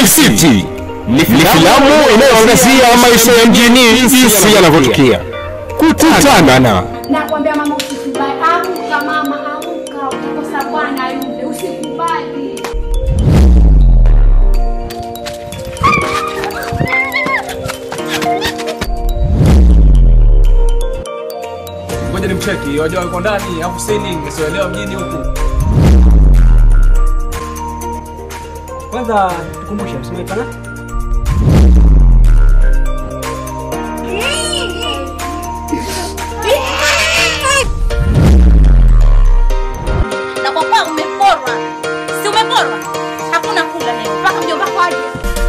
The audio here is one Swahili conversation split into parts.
City ni filamu inayoangazia maisha ya mjini jinsi yanavyotukia. Kutana na Nakwambia mama, usikubali. Amka mama, amka, utakosa bwana yule, usikubali. Ngoja nimcheki, wajua yuko ndani, alafu sini nisioelewa mjini huku. Kwanza tukumbushe msemaji pana na kwa kuwa umeporwa, si umeporwa, hakuna kula leo mpaka mjomba wako aje.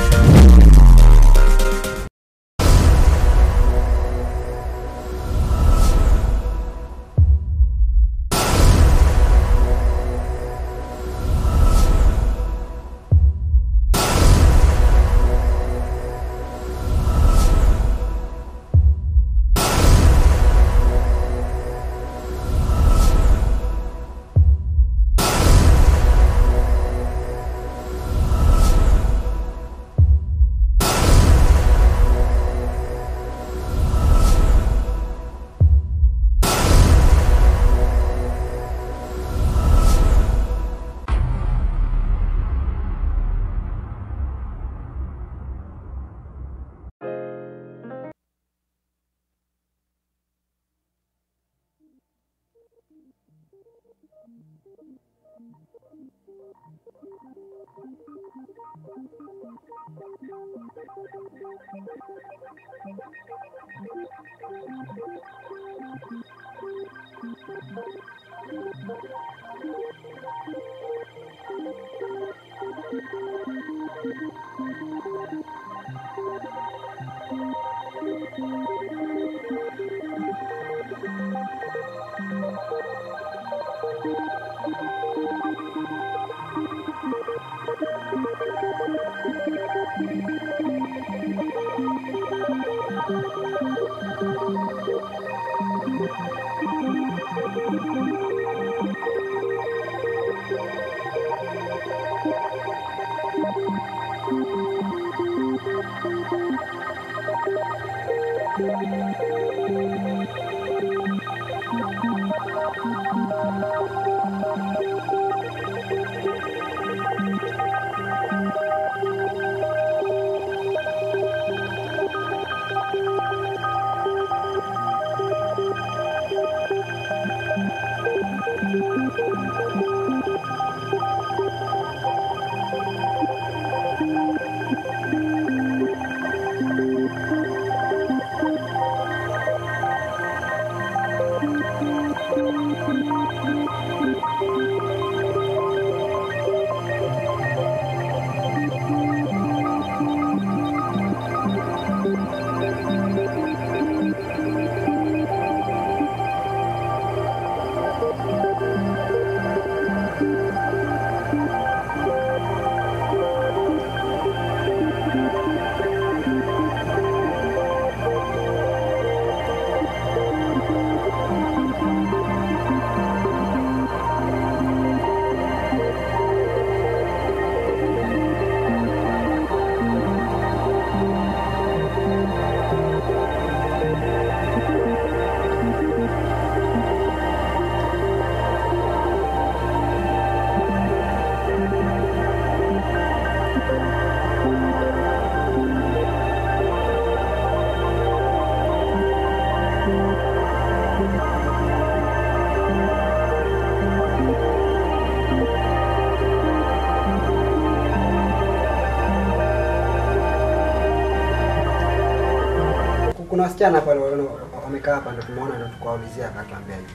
kuna wasichana pale wana- wamekaa hapa, ndo tumeona, ndo tukawaulizia, akatuambia hivi.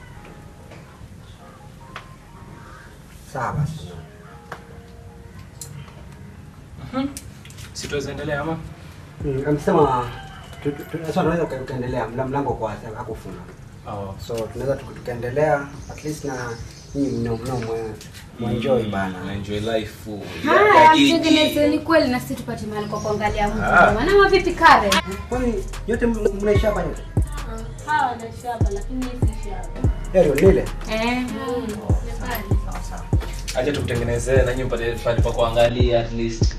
Sawa basi, Si tuweza endelea ama? Mm, amesema tu- tu- tu- sasa tunaweza uka- ukaendelea, mla- mlango uko wazi, hakufunga, Oh. so tunaweza tuka- tukaendelea at least na nyinyi mno mno mwe- mwenjoy bana. Na enjoy life. Haya, mtengenezeni kweli na sisi tupate mahali kwa kuangalia mtu. Ah. Maana mavipi kare? Kwani yote m- mnaishi hapa nyote? Hawa wanaishi hapa lakini mimi siishi hapa. Heri lile. Eh. Sawa sawa. acha tukutengenezee na nyinyi mpate pale pa kuangalia at least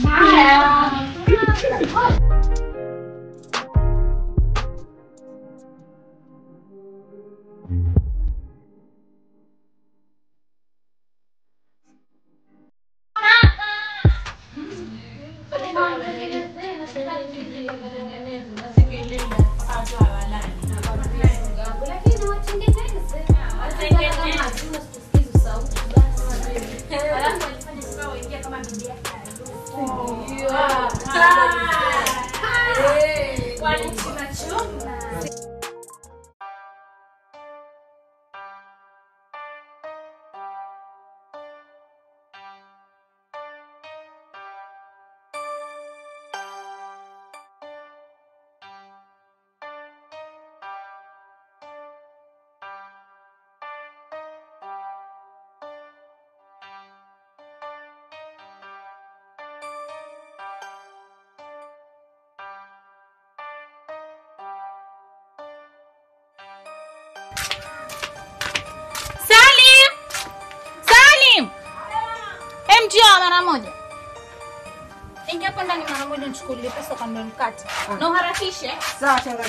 Salim! Salim! Hem, njoo mara moja. Ingia hapo ndani mara moja nichukulie pesa kwa ndo nikate. Na uharakishe. Sawa shangazi.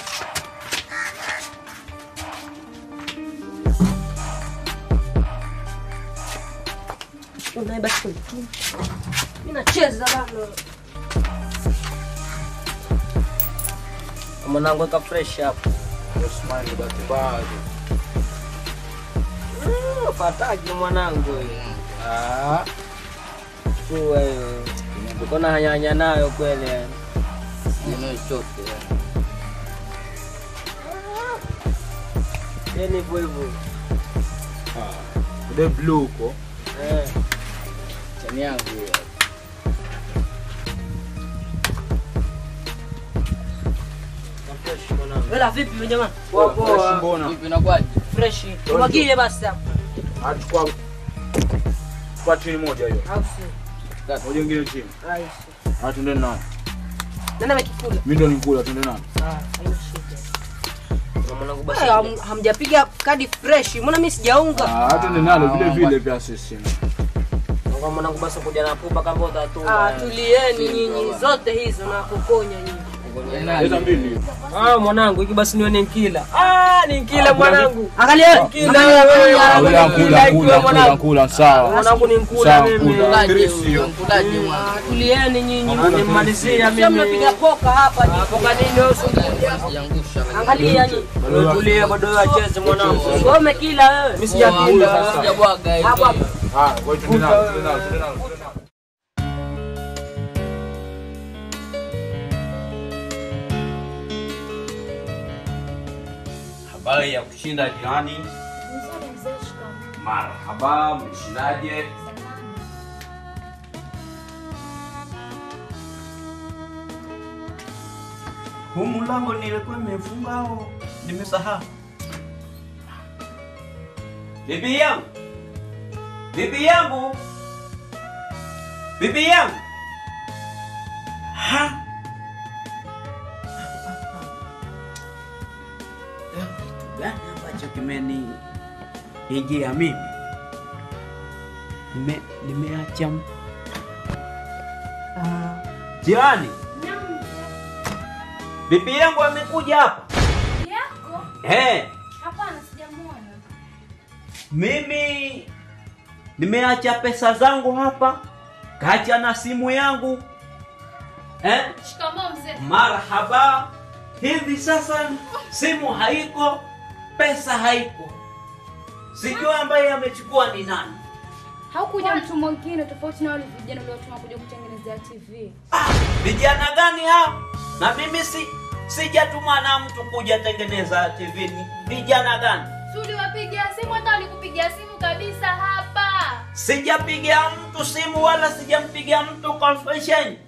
Unaiba siku. Mimi nacheza bado. Mwanangu weka fresh hapo. Osman batibado Mm, Fataki mwanangu wewe. Ah. Tu wewe. Uko na hanyanya nayo kweli yani. Neno chote. Yaani hivyo hivyo. the blue uko Eh. chani yangu hiyo Na fresh mwanangu. Wela vipi wewe jamaa? Poa poa. mbona Vipi inakuwaje? Fresh. Tumwagie basi hapo. achukua kwa chini moja hiyo Au sio? moja ingine chini Ai. ah tuende nayo Nani amekikula? mimi ndo nikula tuende nayo Ah, haina shida. Na mwanangu basi. Wewe ham- hamjapiga kadi fresh. Mbona mimi sijaunga? ah tuende nalo vile vile pia sisi Kwa mwanangu basi kuja na pupa kama utatu. Ah, tulieni nyinyi zote hizo na kukonya nyinyi. leta mbili Ah, mwanangu hiki basi nione nkila. Ah, ni nkila mwanangu. Angalia. Nkila Angalia wewe, wewe. mwanangu, kula nkila kula ikiwa kula kula mwanangu. kula sawa Mwanangu ni nkula sawa mimi. kula Krisi Ah, Tulieni nyinyi. Nimalizia Sio mnapiga mimi. poka hapa nyinyi. Hapo kanini usu? Angalia nyinyi. Tulia bado wacheze mwanangu. Wewe umekila wewe. Mimi sijakila. Hapo hapo. ah wewe tuende nalo tuende nalo tuende nalo tuende nalo Habari ya kushinda jirani. Marhaba, mshindaje? Huu mlango nilikuwa nimefunga au nimesahau? Bibi yangu, bibi yangu, bibi yangu. Ha? Leo kitu gani ambacho kimeni ijia mimi? Nime, nimeacha m- Ah, jirani, bibi yangu amekuja hapa. Yako? Eh, Hapana, sijamuona. mimi nimeacha pesa zangu hapa, kacha na simu yangu eh? Shikamoo mzee. Marhaba. Hivi sasa simu haiko, pesa haiko, sijui ambaye amechukua ni nani. Haukuja mtu mwingine tofauti na wale vijana uliotuma kuja kutengenezea TV. Ah, vijana gani hao? Na mimi si sijatuma na mtu kuja tengeneza TV. Ni Vijana gani? Si uliwapigia simu hata walikupigia simu kabisa hapa. Sijapigia mtu simu wala sijampigia mtu confession.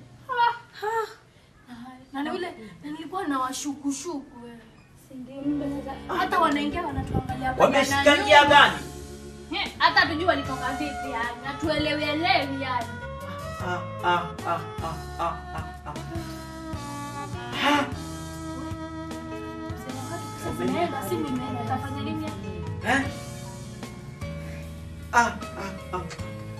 Na na yule na nilikuwa na washukushuku wewe. Si ndio mbe sasa hata wanaingia wanatuangalia hapa Wameshika jana njia nyuma. gani? He, hata tujui walitoka vipi yani. Hatuelewi elewi yani. Ah, ah, ah, ah, ah, ah, ah. Ha, Sema wakati pesa zinaenda, simu imeenda. Utafanya nini? eh? Ah, ah, ah.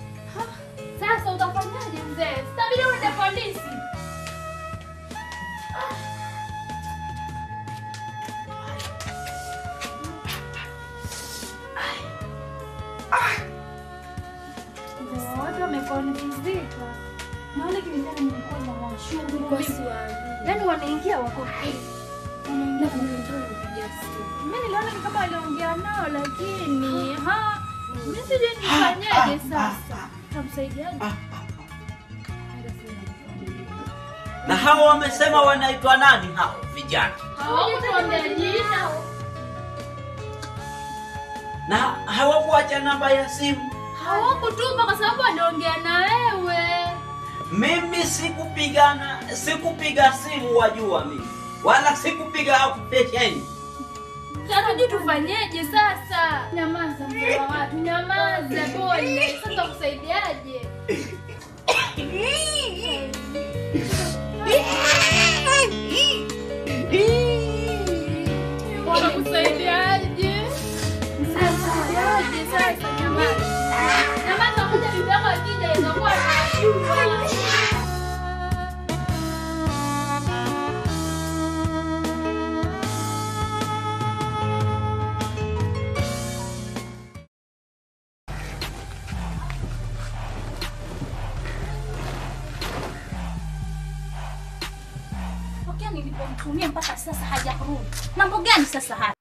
Na wale kilingana nilikuwa na washughuli. Yaani wanaingia wako wanaingia mimi niliona ni kama waliongea nao lakini ha mimi sijui nifanyaje sasa. Tutamsaidiaje? Na hao wamesema wanaitwa nani hao vijana? Hawakutuambia jina. Na hawakuacha namba ya simu. Hawakutuma kwa sababu waliongea na wewe. Mimi sikupigana, sikupiga simu wajua mimi. Wala sikupiga application. Sasa je, tufanyeje sasa? Nyamaza mzee wa watu, nyamaza pole. Sasa kusaidiaje? Wanakusaidiaje? Msaidiaje sasa? Nyamaza. Nyamaza, ngoja bibi yako akija itakuwa Tokea nilipomtumia mpaka sasa hajarudi. Mambo gani sasa haya?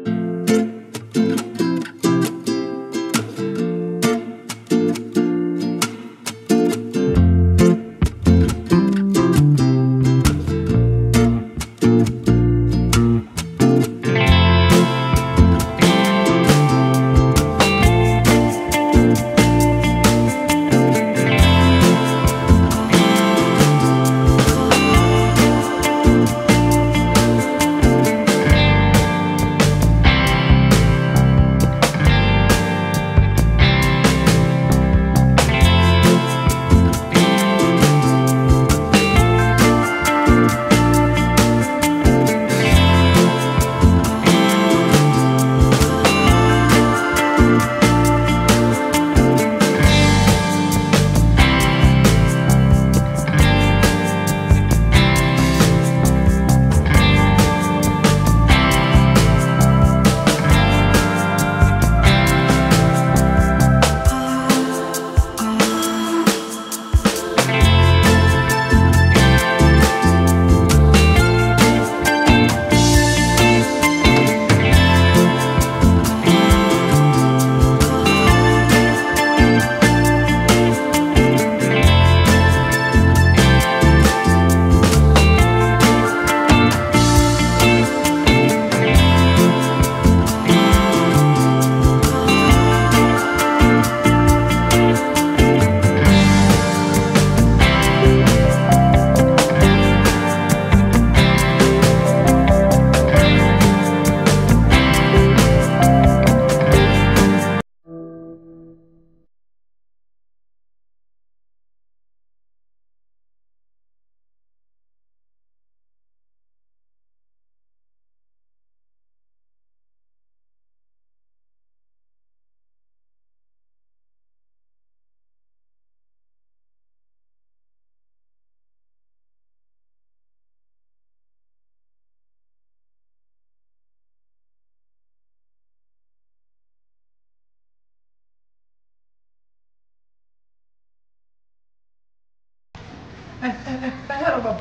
Hello baba.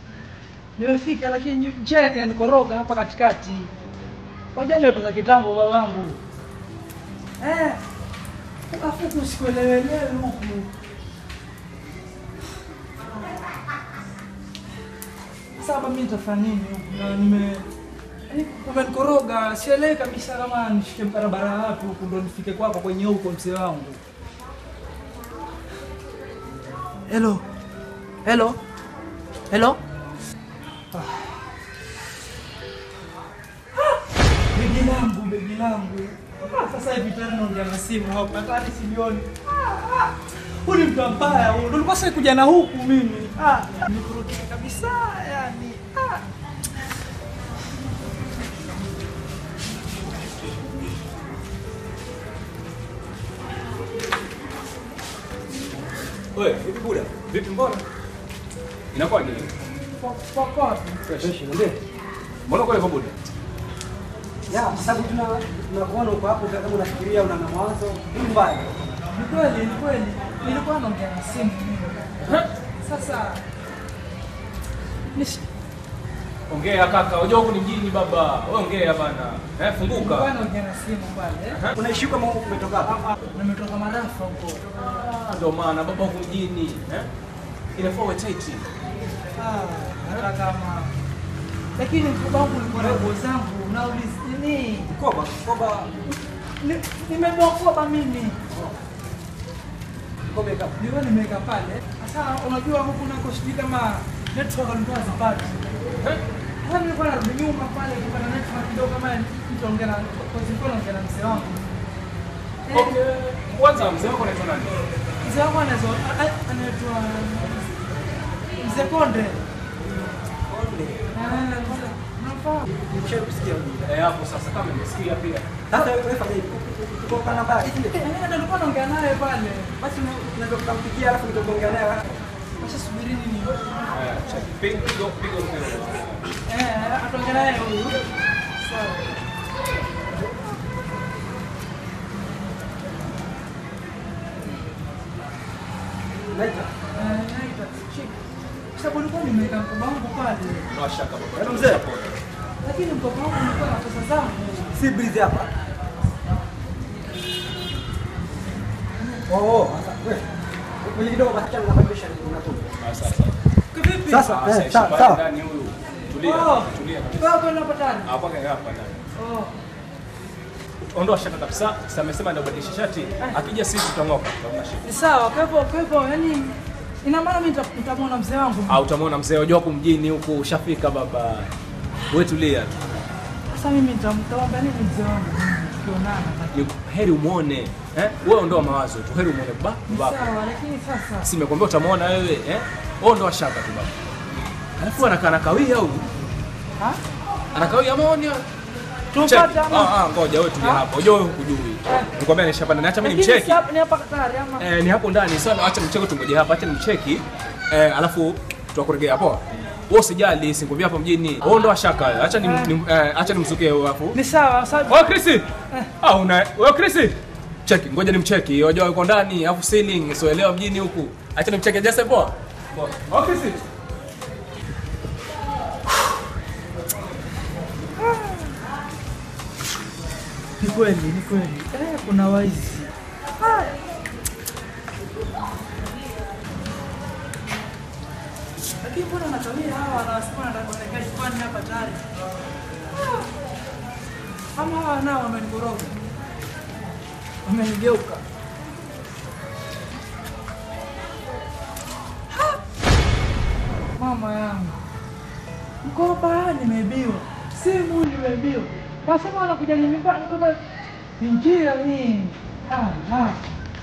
Nimefika lakini njiani yanikoroga hapa katikati. Ngoja leo za kitambo babangu. Eh. Alafu kusikuelewelewe huku. Sasa baba mimi nitafanya nini huku na nime Yaani umenikoroga, sielewi kabisa kama nishike barabara wapi huku ndo nifike kwako kwenye huko mzee wangu. Hello. Hello. Hello. Begi langu, begi langu. Ah, Sasa hivi tena naongea na simu hapa, hata hadi silioni. Ah, ah. Huyu ni mtu mbaya huyu. Ndio nilikuwa sasa kuja na huku mimi. Ah, nikurudisha kabisa yani. Ah. Wewe, vipi buda? Vipi mbona? Inakuwa nini? Kwa kwa wapi? Fresh, niambie. Mbona kwa hivyo buda? Ya, kwa sababu tuna tunakuona uko hapo kama unafikiria una na mawazo. Ni mbaya. Ni kweli, ni kweli. Nilikuwa naongea na simu mimi. Sasa nish- Ongea kaka, unajua huku ni mjini baba. Wewe ongea bana. Eh, funguka. bwana ongea na simu pale. Unaishi kama huko umetoka hapa? Nimetoka Marafa huko. Ah, Ndio maana baba huku mjini, eh? Inafaa uwe tight. Ah, hata kama lakini mkoba wangu ulikuwa na nguo zangu nauliza nini? Mkoba, mkoba, Ni- Nimebeba koba mimi. mkoba ikawa. Nilikuwa nimeweka pale. Sasa unajua huku nako sijui kama network alikuwa zipati. Eh? Sasa nilikuwa narudi nyuma pale kupata network kidogo kama mtu ongea na kwa sababu naongea na mzee wangu. Eh, Okay. Kwanza mzee wako anaitwa nani? Mzee wangu anaitwa anaitwa Mzee Konde. Ah, Unafahamu? Nimeshawahi kusikia huyu. Eh, hapo sasa kama nimesikia pia. Sasa wewe fanya hivi. Uko kwa nambari ile. Eh, ndio nilikuwa naongea naye pale. Basi unaweza kutampigia alafu nitakuongea naye. Acha subiri nini? Eh, check. Piga piga piga mpira. Eh, ataongea naye huyu. Sawa. Naita. Eh, naita. Shika. Sababu nilikuwa nimeweka mkoba wangu pale. No shaka baba. Yaani mzee. Lakini mkoba wangu ulikuwa na pesa zangu. Si breeze hapa. Oh, oh, sasa wewe. Wewe kidogo basi chana nabadilisha unatoka. Ah, sasa. Kivipi? Sasa, Ah, eh, sasa sawa, ishi sawa. pale ndani huyu. Tulia, Oh. tulia kabisa. Wewe kwenda patani. Hapa kaka hapa ndani. Oh. Ondoa shaka kabisa. Sasa amesema ndio badilisha shati. Akija sisi tutang'oka. Tutaona shida. Ni sawa, kwa hivyo kwa hivyo yani ina maana mimi nita- nitamwona mzee wangu. Ah, utamwona mzee unajua huku mjini huku ushafika baba. Wewe tulia tu. Sasa mimi nitam- nitamwambia nini mzee wangu? Tukionana. Ni heri umuone. Eh? Wewe ondoa mawazo tu. Heri umuone baba. Ni baba. sawa, lakini sasa Si nimekwambia utamwona wewe, eh? Wewe ondoa shaka tu baba. Alafu anakaa nakawia huyu. ha? Anakawia maoni. Tupate ama Ah, ah, ngoja wewe tulia hapo. Unajua wewe hukujui. Nikwambia nishapanda. Acha mimi Lakini nimcheki. si hapa- ni hapa tayari ama Eh, ni hapo ndani. Sasa acha nimcheki tungoje hapa. Acha nimcheki. Eh, alafu tutakuregea hapo. Wewe usijali, sikwambia hapa mjini. Wewe ondoa shaka. wewe. Acha ni, ni eh, acha nimsukie huyo hapo. ni sawa sawa. Wewe Chris. Ah, una wewe Chris. Cheki, ngoja nimcheki. Unajua yuko ndani, alafu ceiling, sioelewa mjini huku. Acha nimcheki Jesse poa. Poa. Wewe Chris. Ni kweli, ni kweli. Eh, kuna waizi. Ah. Lakini mbona wanatawia hawa wanasema wanataka kuelekea nyumbani hapa tayari? Ah. Ama hawa nao wamenikoroga. Wamenigeuka. Ah. Mama yangu. Mkoba nimeibiwa. Simu nimeibiwa. Wasema wanakuja nyumbani kama ni njia hii. Ah, ah.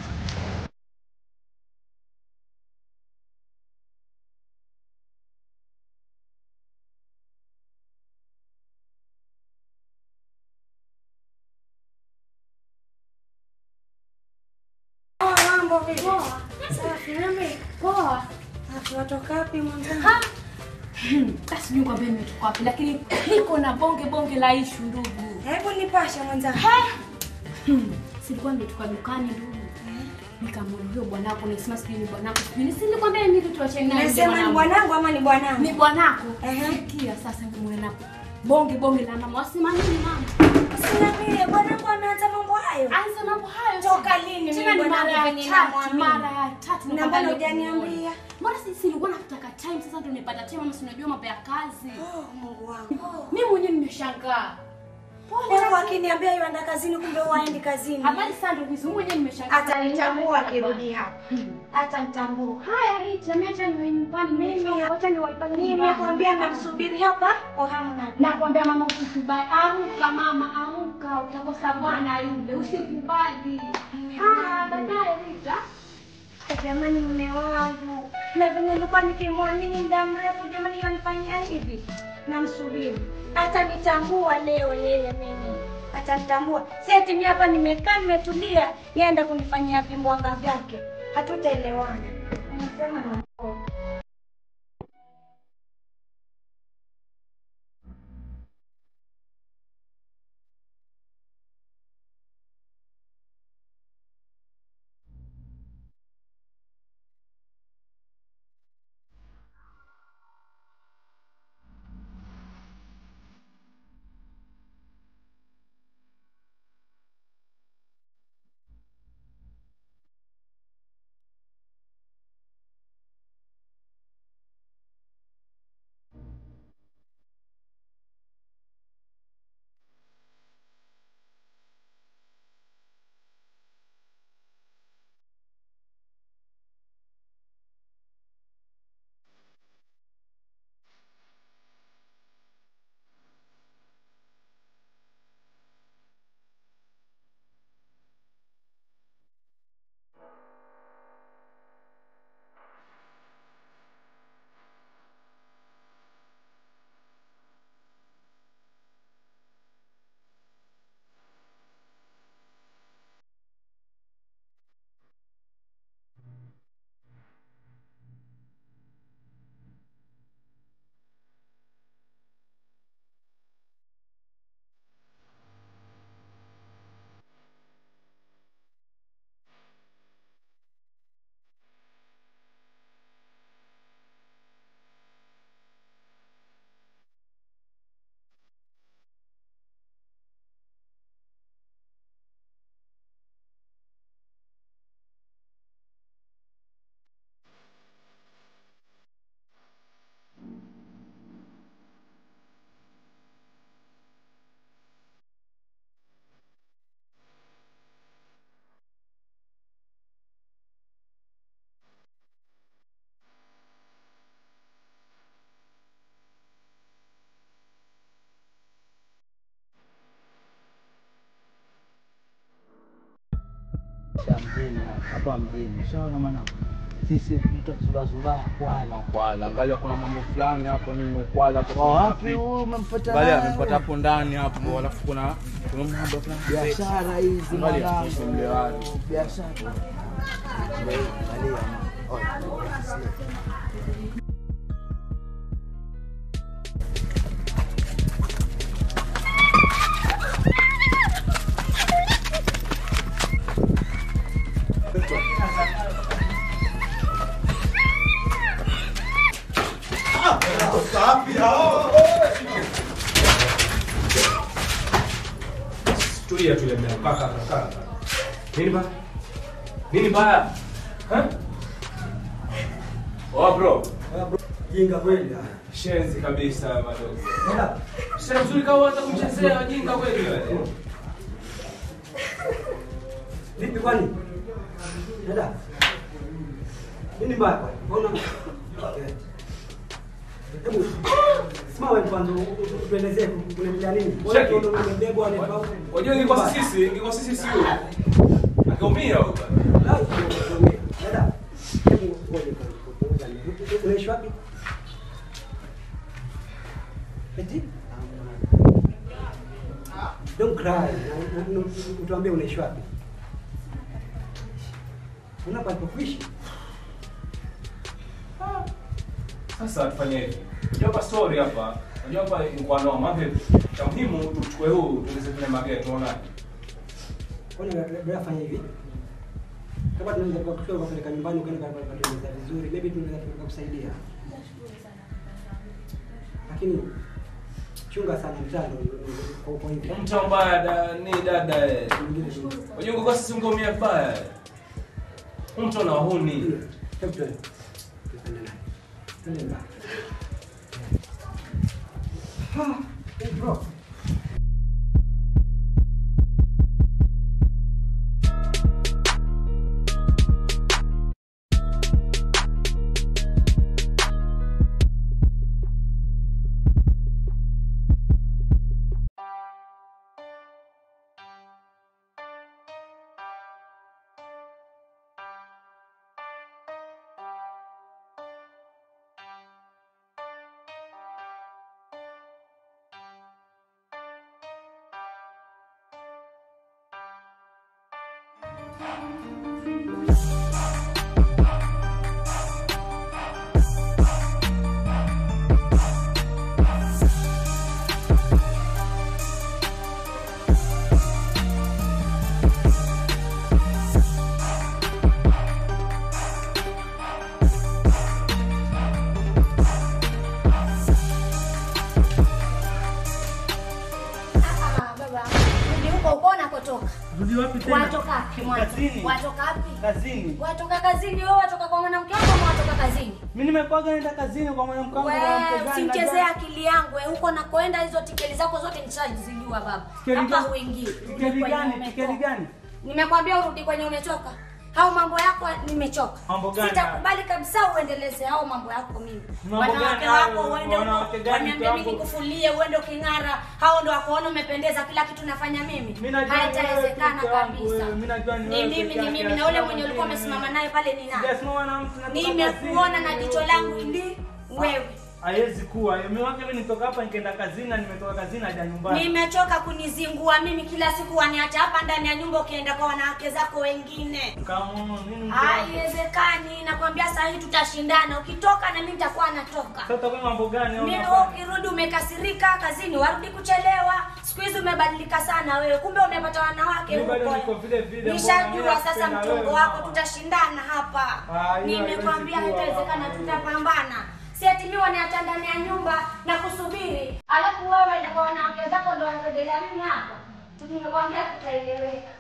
Mambo vipi? Safi, nami poa. Watoka wapi mwenzangu? Basi Mungu ambaye nimetoka wapi, lakini niko na bonge bonge la ishu ndugu. Hebu nipashe mwenzangu. Hmm, silikuwa nimetoka dukani ndugu. Nikamwona huyo bwanako nisema sijui ni bwanako sijui ni si nilikwambia mimi tu tuachane naye ndio Nasema ni mwanangu. bwanangu ama ni bwanangu? Ni bwanako. Ehe. Sikia sasa nimeona bonge bonge la mama wasema nini mama? Usiniambie bwanangu ameanza mambo hayo. Anza mambo hayo. Toka lini Tena mimi ni mara bwanangu ya venye tatu, namwamini? mara ya tatu Na nakwambia mbona nikuone. hujaniambia? Mbona sisi nilikuwa nakutaka time sasa ndio nimepata time ama si unajua mambo ya kazi. Oh, Mungu wangu. Mimi mwenyewe nimeshangaa. Pole Mungu lakini- akiniambia yuenda kazini kumbe waendi kazini. Habari sana ndugu zangu, mwenyewe nimeshangaa. Atanitambua akirudi hapa. Atanitambua. Haya, Rita, mimi acha niwe nyumbani. Mimi acha niwaipane Nimekwambia namsubiri hapa kwa hamu na Nakwambia mama usikubali. Amka mama, amka, utakosa bwana yule. Usikubali. Ah, baadaye Rita. Jamani, mume wangu, na venye nilikuwa nikimwamini muda mrefu, jamani, yanifanyia hivi. Namsubiri, atanitambua leo yeye, mimi atanitambua. Si ati mimi hapa nimekaa nimetulia, yenda kunifanyia vimbwanga vyake, hatutaelewana. Nasema na maisha ya mjini hapa mjini. Shaona mwanangu, sisi tutazubazubaa kwala Kwala, angalia kuna mambo fulani hapo mimi kwala kwa wapi huyu umempata Angalia naye? amepata hapo ndani hapo, alafu kuna kuna mambo fulani biashara hizi Angalia, mwanangu, mlewaji. biashara. Angalia, Tulia tulia mimi. Kaka kaka. Nini ba? Nini baya? Ha? Oh bro. Jinga kweli. Shenzi kabisa madogo. Sasa mzuri kama hata kumchezea jinga kweli wewe. Vipi kwani? Dada. Nini mbaya kwani? Mbona? Eh. Hebu simama wewe kwanza utuelezee kunaendelea nini? Wewe Cheki. ndio umebebwa ni Unajua ingekuwa sisi, ingekuwa sisi sio. Angeumia huyo. Dada. Hebu ngoja kwanza. Unaishi wapi? Eti? Don't cry. Na- na- na- Utuambie unaishi wapi? Una palipokuishi? Sasa tufanye hivi. Unajua hapa story hapa. Unajua hapa ingekuwa noma. Maana cha muhimu tuchukue huu tuweze kule mageti tuona. Kwani ndio fanya hivi? Kama tunaweza kwa kutoka kupeleka nyumbani ukaenda kwa kutengeneza vizuri, maybe tunaweza tukakusaidia. Lakini chunga sana mtando kwa kwa hivi. Mtu mbaya da, ni dada. eh. Unajua ingekuwa sisi ungeumia vibaya. Mtu na wahuni. Hebu tuende. Tuende naye. Tuende mbali. Ha, hey bro. Ah, baba, rudi huko huko unakotoka. Rudi wapi tena? Watoka wapi mwanzo? Kazini. Watoka wapi? Kazini. Watoka kazini wewe, watoka kwa mwanamke wako ama watoka kazini? Mimi nimekwaga naenda kazini kwa mwanamke wangu na Wewe mke usimchezee gani. akili yangu wewe, huko nakoenda hizo tikeli zako zote nishazijua baba. Tikeli Hapa gani? huingii. Tikeli gani? Tikeli gani? Nimekwambia urudi kwenye umetoka. Hao mambo yako nimechoka. Mambo gani Sitakubali kabisa uendeleze hao mambo yako mimi. Mambo Wanawake gani hayo? wako uende Wanawake huko, gani waniambia mimi hapo? nikufulie uende uking'ara. Hao ndo wakuona umependeza kila kitu nafanya mimi. Mimi najua Haitawezekana wewe peke yangu, kabisa. wewe. Mimi najua ni Ni wewe mimi peke ni yake, mimi na ule hakuna mwenye ulikuwa mwingine. umesimama naye pale ni nani? Sijasimama na mtu natoka Nimekuona kazini. na jicho langu ndi wewe. Haiwezi kuwa. Mimi wake mimi nitoka hapa nikaenda kazini na nimetoka kazini hadi nyumbani. Nimechoka kunizingua mimi kila siku waniacha hapa ndani ya nyumba ukienda kwa wanawake zako wengine. Kama nini? Haiwezekani, nakwambia saa hii tutashindana. Ukitoka na mimi nitakuwa natoka. Sasa utakuwa mambo gani? au Mimi unafanya? wewe ukirudi umekasirika kazini, warudi kuchelewa. Siku hizi umebadilika sana wewe, kumbe umepata wanawake Mimi bado huko. niko vile vile. mbona mimi Nishajua sasa nakupenda mchongo wewe, wako, mama? tutashindana hapa. Ah, hiyo Nimekwambia haiwezi kuwa, haitawezekana, mama. tutapambana. Si ati mimi waniacha ndani ya nyumba na kusubiri, alafu wewe na kwa wanawake zako ndo wanarejelea mimi hapa. Nimekwambia tutaeleweka.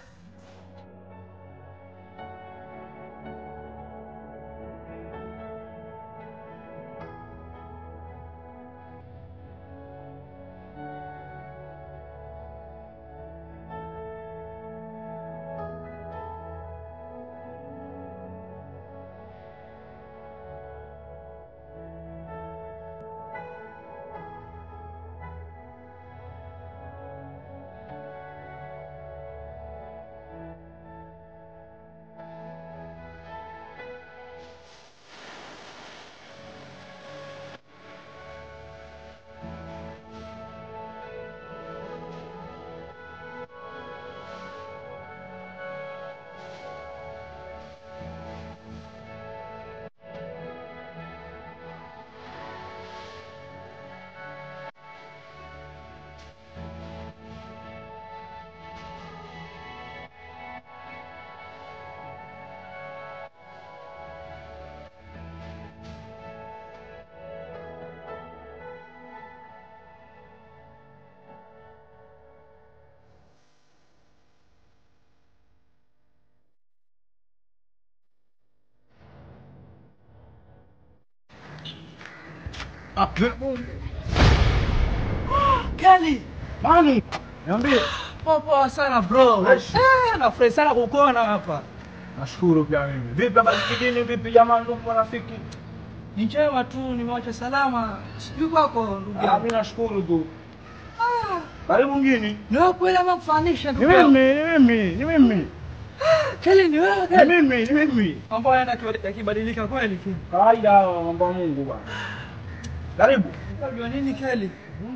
Kali. Mani. Niambie. Poa poa sana bro. Eh, nafurahi sana kukuona hapa. Nashukuru pia mimi. Vipi hapa kijijini vipi jamani ndugu marafiki? Ni njema tu nimewacha salama. Sijui kwako ndugu. Ah, mimi nashukuru tu. Karibu mgeni. Ni wewe kweli ama kufanisha ndugu? Ni mimi, ni mimi, ni mimi. Kali ni wewe kali. Ni mimi, ni mimi. Mambo yanaenda yakibadilika kweli tu. Kawaida hayo mambo ya Mungu bwana. Karibu. Unajua nini Kali?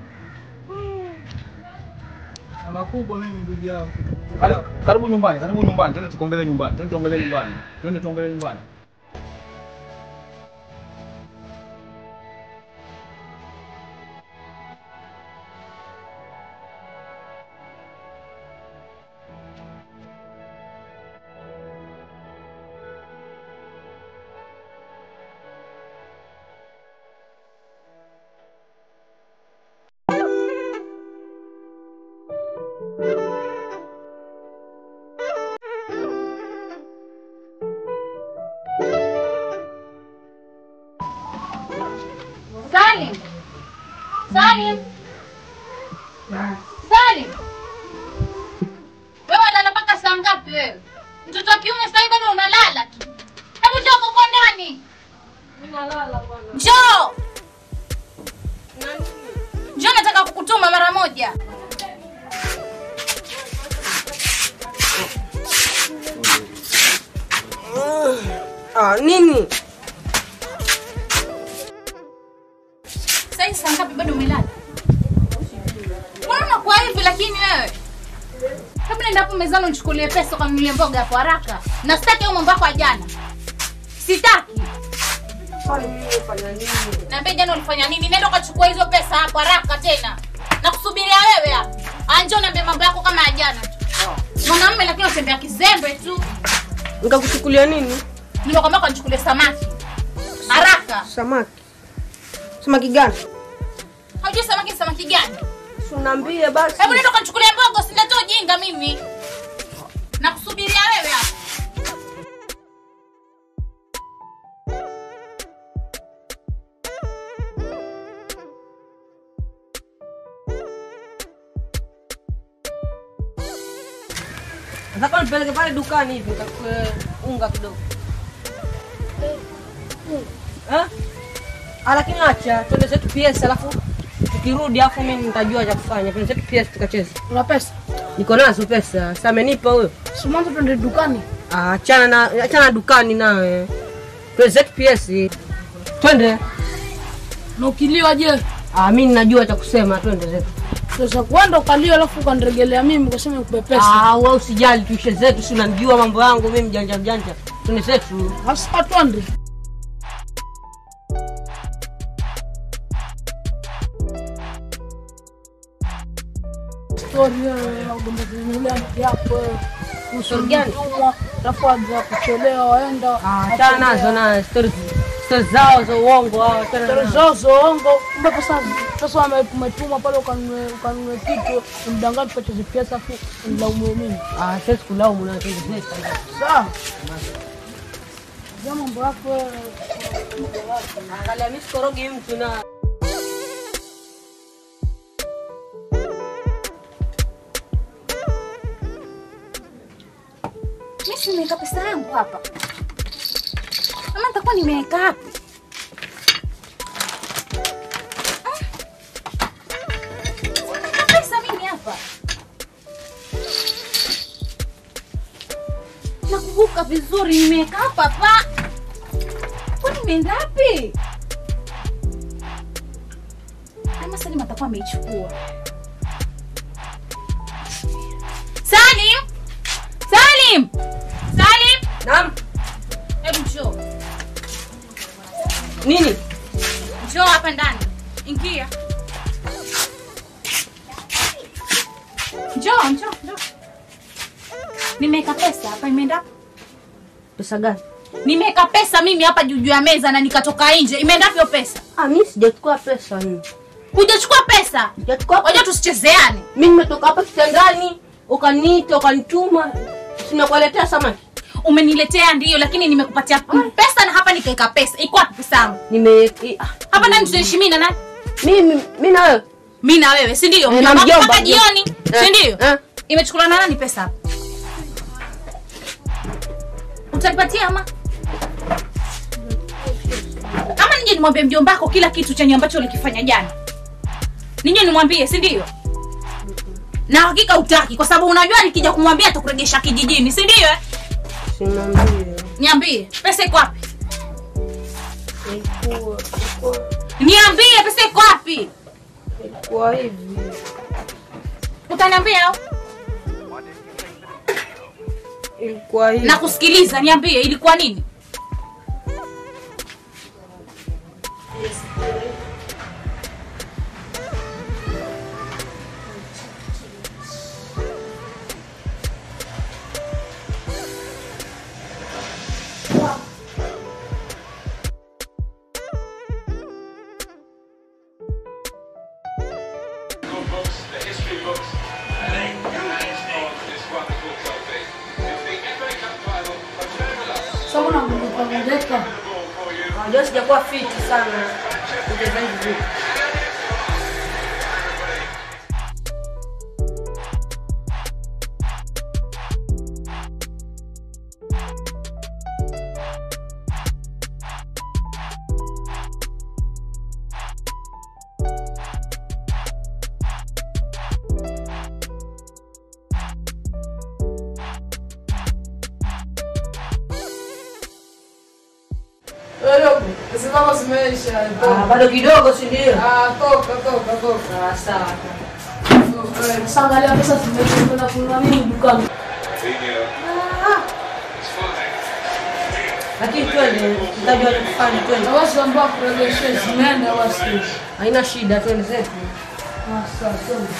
Na makubwa mimi ndugu yangu. Karibu nyumbani, karibu nyumbani. Twende tukaongelee nyumbani. Twende tuongelee nyumbani. Twende tuongelee nyumbani. Salim. Salim. Salim. Wewe unalala mpaka saa ngapi wewe? Mtoto wa kiume sasa hivi bado unalala tu. Hebu njoo huko ndani. Ninalala bwana. Njoo. Njoo nataka kukutuma mara moja. Ah, nini? Sasa hivi saa ngapi bado umelala? Mbona unakuwa hivi lakini wewe? Hebu nenda hapo mezani unichukulie pesa ukanunulie mboga hapo haraka. Na sitaki hayo mambo yako ya jana. Sitaki. Kwani mimi nimefanya nini? Naambia jana ulifanya nini? Nenda ukachukua hizo pesa hapo haraka tena. Nakusubiria wewe hapa. Anjo niambie mambo yako kama ya jana tu. Mwanamume lakini unatembea kizembe tu. Nikakuchukulia nini? Nimekwambia ukanichukulie samaki. Haraka. Samaki. Samaki gani? Haujui samaki ni samaki gani? Si unaambie basi. Hebu nenda ukanichukulie mboga, usinilete ujinga mimi. Nakusubiria wewe hapa. Nataka nipeleke pale dukani hivi nikakue unga kidogo. Eh? Ah, lakini acha twende zetu PS alafu tukirudi afu mimi nitajua cha kufanya. Twende zetu PS tukacheze. Una pesa? Niko nazo pesa. Sasa amenipa huyo. Si mwanzo twende dukani. Ah, achana na achana na dukani nawe. Twende zetu PS. Twende. Na ukiliwa je? Ah, mimi ninajua cha kusema twende zetu. Sasa kuenda ukaliwa alafu ukaniregelea mimi ukasema nikupe pesa. Ah, wewe usijali tuishe zetu, si unanijua mambo yangu mimi mjanja mjanja. Twende zetu. Sasa twende. Story wewe ugombe kununulia mke yako wewe. Story gani? Utumwa, Alafu aja kuchelewa waenda. Achana nazo na stories stories zao za uongo hao. Achana Story nazo. zao za uongo. Kumbe pesa sasa wame- umetuma pale ukanunue ukanunue kitu, mdanganya tukacheze pesa afu nilaumu mimi. Ah, siwezi kulaumu na twende zetu. Sawa. Ya mambo yako wewe. Angalia mimi sikorogi mtu na Mimi si nimeweka pesa yangu hapa. Ama nitakuwa nimeweka wapi? Ah. Sina pesa mimi hapa. Nakumbuka vizuri nimeweka hapa hapa. Kwani imeenda wapi? Ama Salim atakuwa ameichukua. Salim! Salim! Salim! Naam. Hebu njoo. Nini? Njoo hapa ndani. Ingia. Njoo, njoo, njoo. Nimeweka pesa hapa imeenda wapi? Pesa gani? Nimeweka pesa mimi hapa juu juu ya meza na nikatoka nje. Imeenda wapi hiyo pesa? Ah, mimi sijachukua pesa mimi. Hujachukua pesa? Sijachukua. Wajua tusichezeane. Mimi nimetoka hapa kitandani, ukaniita, ukanituma. Simekuletea samaki. umeniletea ndio lakini nimekupatia pesa na hapa nikaweka pesa iko wapi pesa yangu Nime i- ah, hapa nani tunaishi mimi na nani mimi mimi na wewe. mimi na wewe si ndio Eh, na Mjomba mjomba, mpaka mjomba. jioni Eh, si ndio eh. imechukuliwa na nani pesa hapa utanipatia ama ama nije nimwambie mjombako kila kitu chenye ambacho ulikifanya jana nije nimwambie si ndio na hakika utaki kwa sababu unajua nikija kumwambia atakuregesha kijijini si ndio eh? Simwambie. niambie pesa iko wapi Ilikuwa ilikuwa niambie pesa iko wapi ilikuwa hivi. utaniambia au? Ilikuwa hivi. na kusikiliza niambie ilikuwa nini Sababu na mlipongezeka. Unajua sijakuwa fit sana. Uchezaji vipi? Simama zimeisha. Ah, bado kidogo si ndio? Ah, toka toka toka. Ah, sawa. Eh, Sasa angalia pesa zimeisha kwenda kununua nini dukani. Lakini twende, tutajua cha kufanya twende. Na basi ambao kurejeshe zimeenda basi. Haina shida twende zetu. Ah, sawa, twende.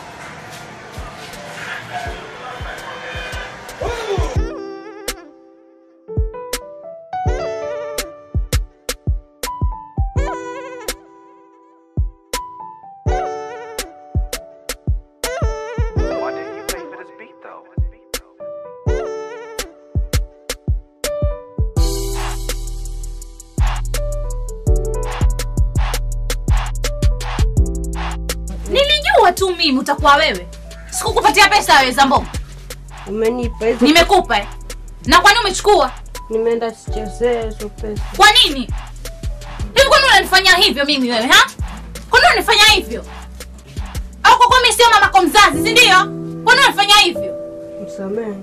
nilijua tu mimi utakuwa wewe sikukupatia pesa wewe zambo Umenipa hizo. nimekupa eh. na kwani umechukua Nimeenda sichezee hizo pesa. kwa nini hivi kwani unanifanya hivyo mimi wewe ha kwani unanifanya hivyo au kwa kuwa mimi sio mamako mzazi si ndio kwani unanifanya hivyo Msamehe.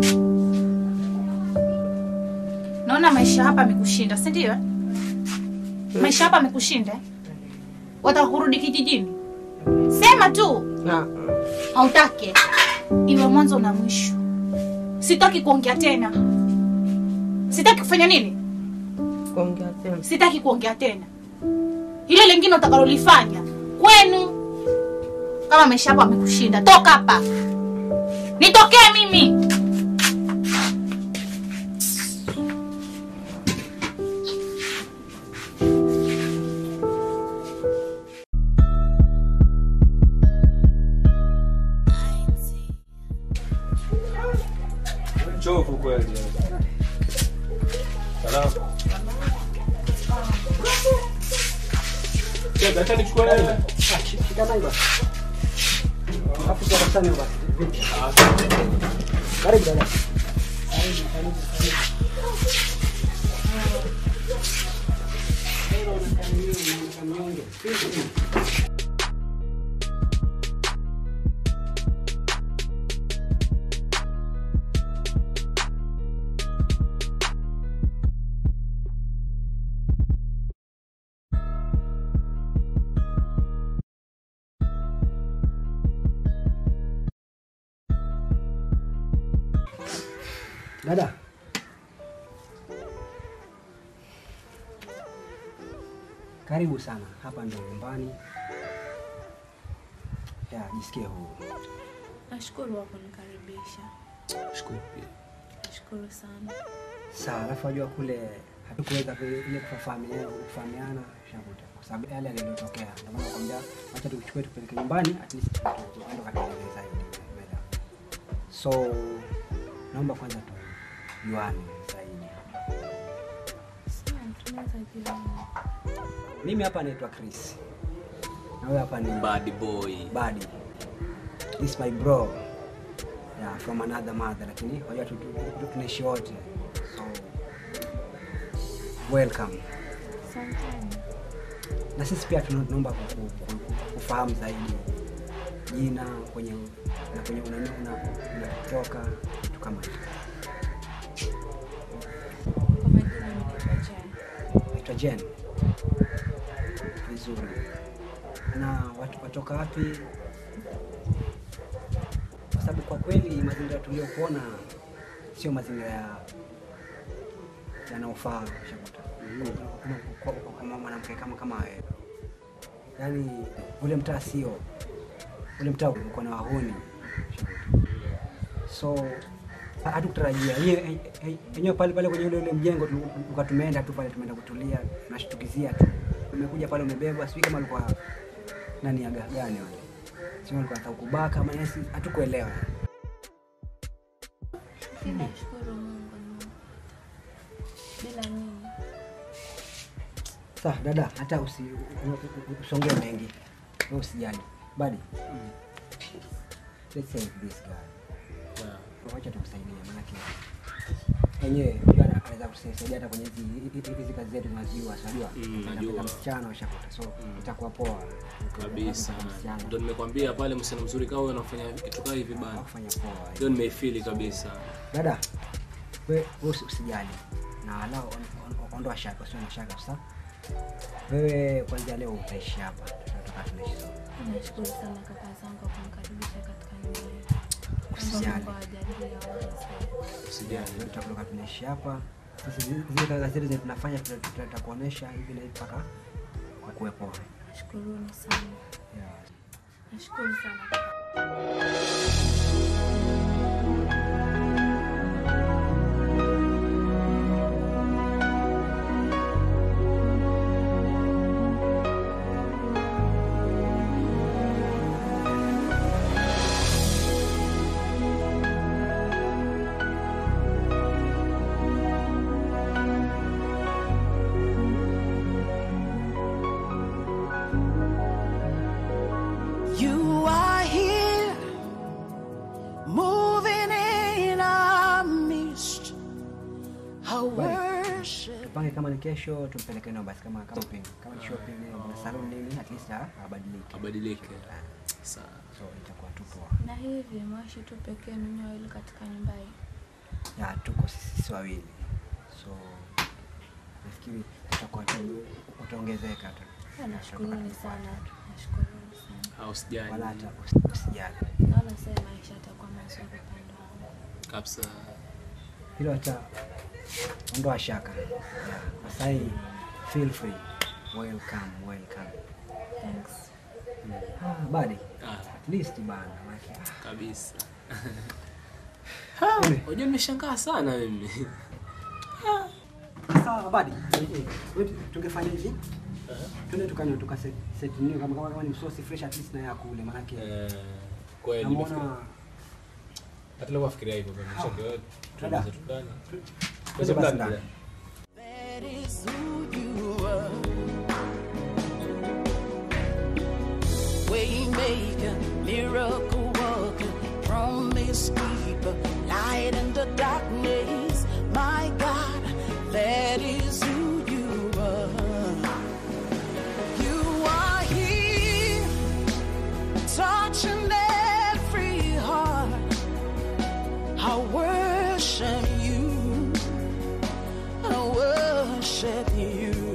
naona maisha hapa amekushinda si ndio eh? maisha hapa amekushinda eh? wataka kurudi kijijini sema tu Na hautake iwe mwanzo na mwisho sitaki kuongea tena sitaki kufanya nini kuongea tena. sitaki kuongea tena ile lingine utakalolifanya kwenu kama maisha yako amekushinda toka hapa nitokee mimi Chovu kweli. Salamu. Cheza, acha nichukue nini? Shikana hiyo basi. Alafu sasa sana hiyo basi. Vipi? Ah, Karibu dada. Dada. Karibu sana. Hapa ndio nyumbani. Ya, jisikie huru. Nashukuru kwa kunikaribisha. Shukuru pia. Nashukuru sana. Sawa, alafu wajua kule hatukuweza vile- ile kufahamiana kufahamiana shakuta kwa sababu yale yaliyotokea. Ndio maana nakwambia acha tukuchukue tupeleke nyumbani at least tu- tuende katengeneza hiyo. Umeelewa? So naomba kwanza tu tujuane zaidi. Mimi hapa naitwa Chris. Na wewe hapa ni Bad boy. Buddy. This my bro. Yeah, from another mother lakini wajua tu- tu- tu- tunaishi wote. So welcome. Na sisi pia tuna- tunaomba ku- ku- ku- kufahamu zaidi jina kwenye na kwenye unani- una- unatoka kitu kama hicho. Naitwa Jen. Vizuri. Na watu watoka wapi? Kwa sababu kwa kweli mazingira tuliyokuona sio mazingira ya yanayofaa shakuta Kama- kwa- kwa- kama mwanamke kama kama wewe. Yaani ule mtaa sio ule mtaa uko na wahuni shakuta. So hatukutarajia Yenye- yenye- yenyewe pale pale kwenye ule ule mjengo tu- tulikuwa tumeenda tu pale, tumeenda kutulia, tunashtukizia tu. Umekuja pale umebebwa, sijui kama alikuwa nani aga gani wale, sio alikuwa anataka kubaka ama nesi, hatukuelewa. Nashukuru Mungu ni- bila nini Sawa dada, hata usi usongee mengi, wewe usijali. Badi, let's save this guy. Wacha tumsaidie, maanake yenyewe unajua ana- anaweza kusaidia hata kwenye hizi hizi- hizi kazi zetu tunazijua, si unajua Mm, Anapenda najua. msichana ushakuta, so itakuwa poa kabisa Msichana. ndo nimekwambia pale msichana mzuri kama wewe unafanya kitu kaa hivi bana kufanya poa. ndio nimeifili kabisa Dada, we wewe usi- usijali na lao on- on- ondoa shaka, usio na shaka sasa. Wewe kwanzia leo utaishi hapa, tutatoka tunaishi sote. nashukuru sana kaka zangu kwa kunikaribisha katika nyumba hii Usijali. Mungu awajalie wote. Usijali. Tutakuwa tunaishi hapa. Sasa zi- zile kazi zetu zenye tunafanya tuta- tuta- tutakuonesha hivi na hivi mpaka kuwe poa. Nashukuruni sana Yeah. nashukuru sana You are here, moving in our midst. I worship. Tupange kama ni kesho tumpeleke nao basi kama kama shopping. Kama ni shopping nini, kuna salon nini at least a- abadilike. Abadilike. Sawa. So itakuwa tu poa. na hivi mwashi tu pekee ninyi wawili katika nyumba hii Ya tuko sisi sisi wawili. So nafikiri tutakuwa tu utaongezeka tu. Ah, nashukuruni sana nashukuruni sana Ah, usijali Wala hata usi- usijali. naona sasa maisha yatakuwa mazuri upande wangu kabisa hilo hata ondoa shaka yeah. Kwa sasa hii feel free welcome welcome thanks ah, badi Ah. at least bana maana kabisa Ule. unajua nimeshangaa sana mimi sawa badi Eh, eh, wewe tungefanya hivi twende tukanywa tuka set, set nini kama kama kama ni msosi fresh at least na ya kule maana yake kweli namuona hata leo wafikiria hivyo kwa mcheke wewe Dada. tuanze tukani twende basi ndani That is who you are. Waymaker, miracle worker, promise keeper, light in the darkness. My God, that is who you are. You are here, touching every heart. I worship you. I worship you.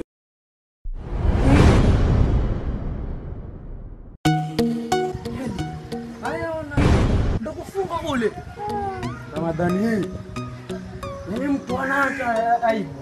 Haya ona ndo kufunga kule. Ramadhani hii. Mimi mtu ana hata aibu.